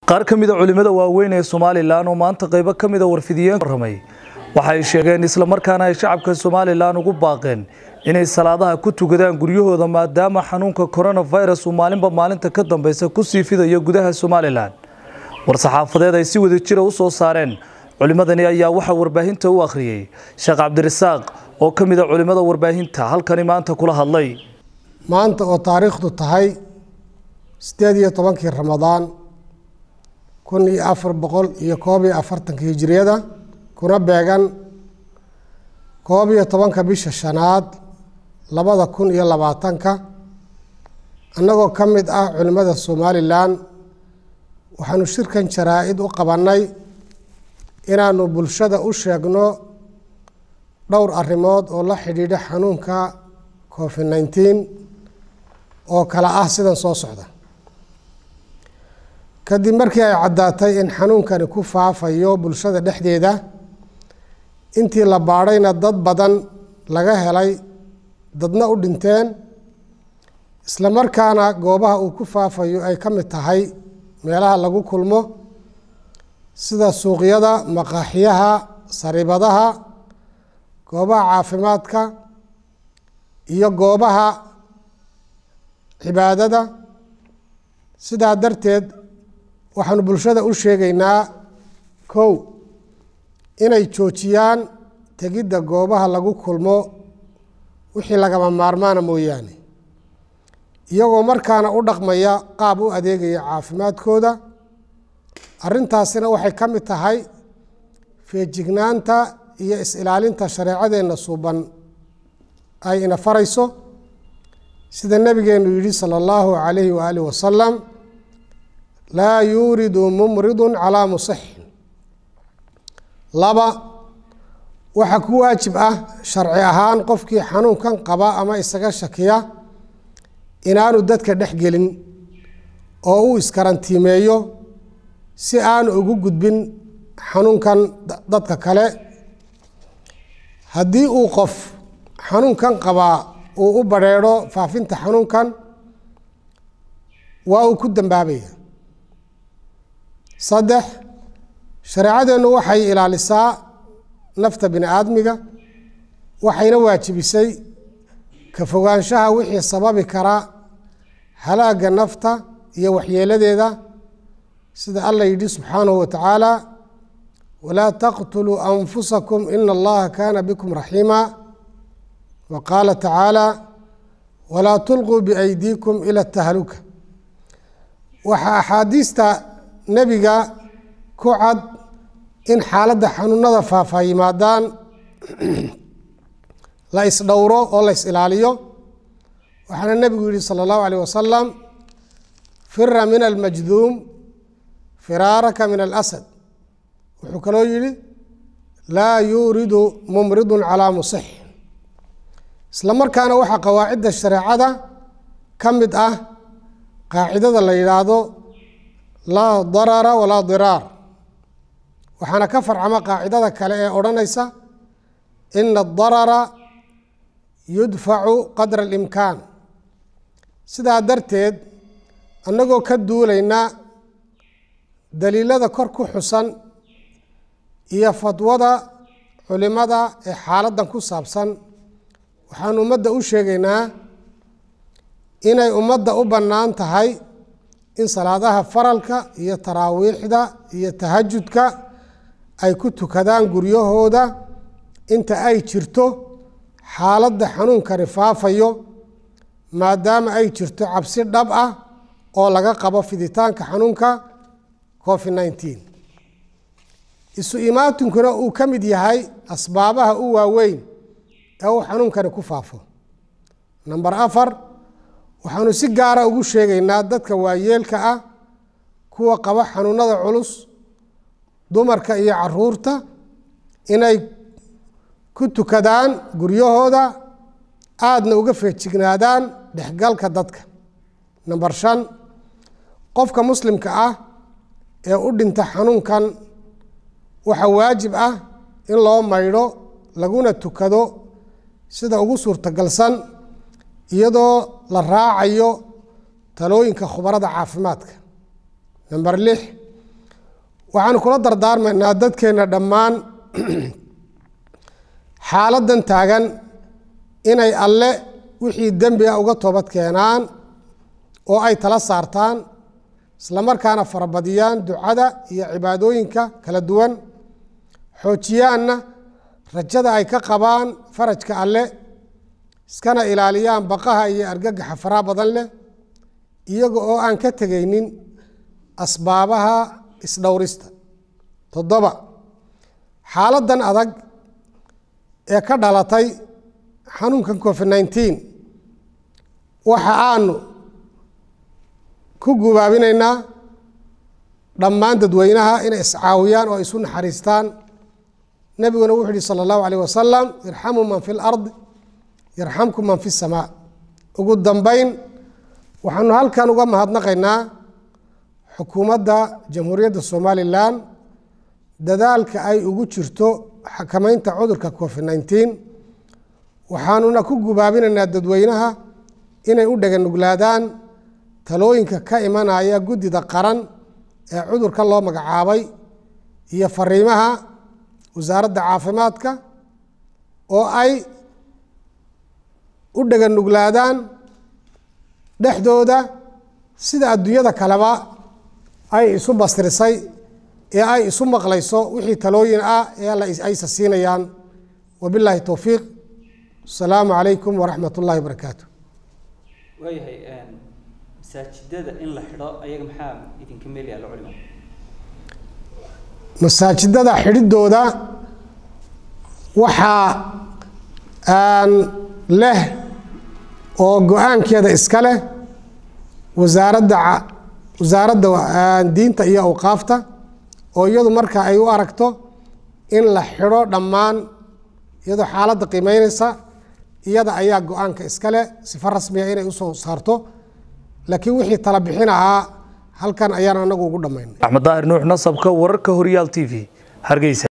qaar ka mida culimada waaweyn ee somalilan oo maanta qaybo ka mida warfidiyeen warramay waxay sheegeen islamarkaana ay shacabka somalilan ugu baaqeen inay salaadaha ku tukadaan guryahooda maadaama xanuunka coronavirus uu maalinba maalinta ka dambeysa ku sii fidayo gudaha somalilan war-saxaafadeed ay si wada jira u soo saareen culimadani ayaa waxaa warbaahinta u akhriyey sheekh cabdirasaaq oo ka mida culimada warbaahinta halkani maanta kula hadlay maanta oo taariikhdu tahay sideed iyo tobankii ramadaan kun iyo afar boqol iyo koob iyo afartanka hijiriyada kuna beegan koob iyo tobanka bisha shanaad labada kun iyo labaatanka annagoo ka mid ah culimmada somalilan waxaanu shirkan jaraa-id u qabannay inaanu bulshada u sheegno dhowr arrimood oo la xidhiidha xanuunka covid nineteen oo kale ah sidan soo socda kadib markii ay caddaatay in xanuunkani ku faafayo bulshada dhexdeeda intii la baadhayna dad badan laga helay dadna u dhinteen isla markaana goobaha uu ku faafayo ay ka mid tahay meelaha lagu kulmo sida suuqyada maqaaxiyaha saribadaha goobaha caafimaadka iyo goobaha cibaadada sidaa darteed waxaanu bulshada u sheegaynaa kow inay joojiyaan tegidda goobaha lagu kulmo wixii lagama maarmaana mooyaane iyagoo markaana u dhaqmaya qaab u adeegaya caafimaadkooda arrintaasina waxay ka mid tahay feejignaanta iyo is-ilaalinta shareecadeenna suuban ay ina farayso sida nebigeenu yidhi sala allahu calayhi waaalih wasalam laa yuuridu mumridu calaa musixin laba waxaa ku waajib ah sharci ahaan qofkii xanuunkan qaba ama isaga shakiya inaanu dadka dhex gelin oo uu iskarantiimeeyo si aanu ugu gudbin xanuunkan dadka kale haddii uu qof xanuunkan qabaa uu u badrheedho faafinta xanuunkan waa uu ku dambaabaya saddex shareecadeennu waxay ilaalisaa nafta bini aadmiga waxayna waajibisay ka fogaanshaha wixii sababi kara halaagga nafta iyo waxyeeladeeda sida alla yidhi subxaanahu wa tacaala walaa taqtuluu anfusakum ina allaha kaana bikum raxiima wa qaala tacaala walaa tulquu biaydiikum ila tahluka waxaa axaadiista nebiga ku cad in xaaladda xanuunada faafa yimaadaan la isdhowro oo la is ilaaliyo waxaana nebigu yihi sala allahu alayh wasalam fira min almajduum firaaraka min alasad wuxuu kaloo yihi laa yuuridu mumridun calaa musix isla markaana waxaa qawaacidda shareecada ka mid ah qaacidada la yidhaahdo laa darara walaa diraar waxaana ka farcama qaacidada kale ee odhanaysa ina adarara yudfacu qadra alimkaan sidaa darteed annagoo ka duulayna daliilada kor ku xusan iyo fadwada culimada ee xaaladdan ku saabsan waxaan ummadda u sheegaynaa inay ummadda u bannaan tahay in salaadaha faralka iyo taraawiixda iyo tahajudka ay ku tukadaan guryahooda inta ay jirto xaaladda xanuunkani faafayo maadaama ay jirto cabsi dhab ah oo laga qabo fiditaanka xanuunka covid nineteen isu imaatinkuna uu ka mid yahay asbaabaha u waaweyn ee uu xanuunkani ku faafo namber afar waxaanu si gaara ugu sheegaynaa dadka waayeelka ah kuwa qaba xanuunada culus dumarka iyo caruurta inay ku tukadaan guryahooda aadna uga feejignaadaan dhexgalka dadka namber shan qofka muslimka ah ee u dhinta xanuunkan waxaa waajib ah in loo maydho laguna tukado sida ugu suurtagalsan iyadoo la raacayo talooyinka khubarada caafimaadka namber lix waxaanu kula dardaarmaynaa dadkeenna dhammaan xaaladdan taagan inay alle wixii dembi a uga toobad keenaan oo ay tala saartaan islamarkaana farabadiyaan ducada iyo cibaadooyinka kala duwan xoojiyaanna rajada ay ka qabaan farajka alle iskana ilaaliyaan baqaha iyo argagaxa faraha badan leh iyaga oo aan ka tegaynin asbaabaha isdhowrista toddoba xaaladdan adag ee ka dhalatay xanuunkan covid nineteen waxa aanu ku gubaabinaynaa dhammaan dadweynaha inay iscaawiyaan oo isu naxariistaan nebiguna wuxuu yihi sala allahu alayh wasalam irxamu man fi lard yarxamkum man fi samaa ugu dambeyn waxaanu halkan uga mahadnaqaynaa xukuumadda jamhuuriyadda somalilan dadaalka ay ugu jirto xakamaynta cudurka covid nineteen waxaanuna ku gubaabinaynaa dadweynaha inay u dhaganuglaadaan talooyinka ka imanaya guddida qaran ee cudurkan loo magacaabay iyo fariimaha wasaaradda caafimaadka oo ay u dhaganuglaadaan dhexdooda sida adduunyada kaleba ay isu bastirisay ee ay isu maqlayso wixii talooyin ah ee alla aysa siinayaan wabilaahi towfiiq asalaamu calaykum waraxmat ullahi wabarakaatu waayahay masaajidada in la xidho ayaga maxaa idinka meel yaalla culimo masaajidada xidhidooda waxaa leh oo go-aankeeda iska leh wasaaradda wasaaradda diinta iyo awqaafta oo iyadu marka ay u aragto in la xidho dhammaan iyadoo xaaladda qiimeyneysa iyada ayaa go-aanka iska leh sifo rasmiga inay usoo saarto laakiin wixii tala bixin ahaa halkan ayaan anagu ugu dhammaynay axmed daahir nuux nasabka wararka horyaal t v hargeysa